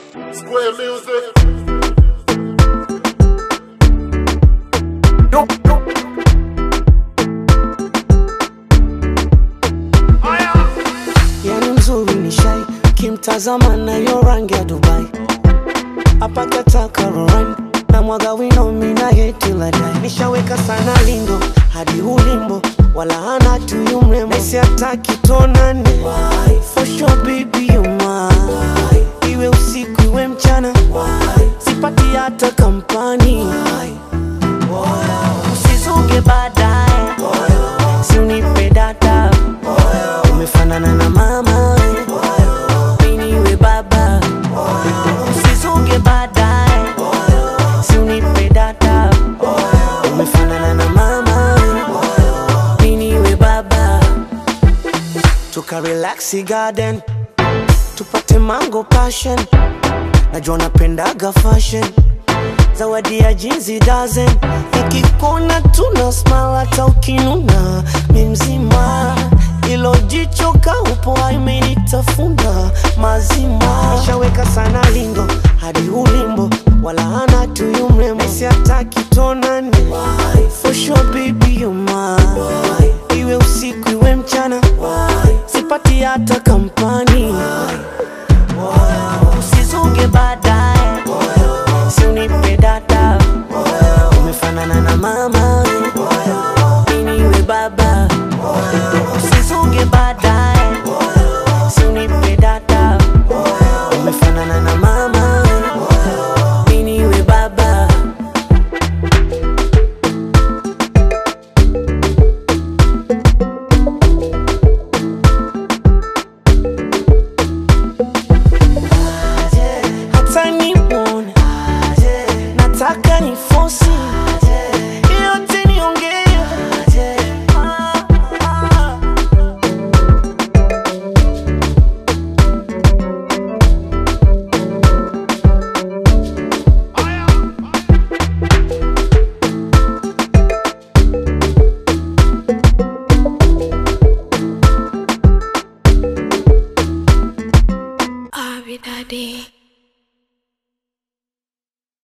Square music. yani mzuri ni shai kimtazama nayo rangi ya dubai apakataka roran na mwaga wino mina yetiladai nishaweka sana lindo hadi ulimbo wala hana tuyu mrembo nesi ataki tonane for sure baby you mine iwe usiku iwe mchana sipati hata kampani usizuge baadaye si unipe data umefanana na mama miniwe baba usizuge baadaye si unipe data umefanana na mama miniwe baba tukarelaxi garden tupate mango passion najua napendaga fashion zawadi ya jinsi dozen nikikona tuna smile hata ukinuna mi mzima ilo jicho kaupo imenitafuna mazima shaweka sana lindo hadi ulimbo wala hana tuyu mrembo esi ataki tonani for sure baby you mine iwe usiku iwe mchana sipati hata kama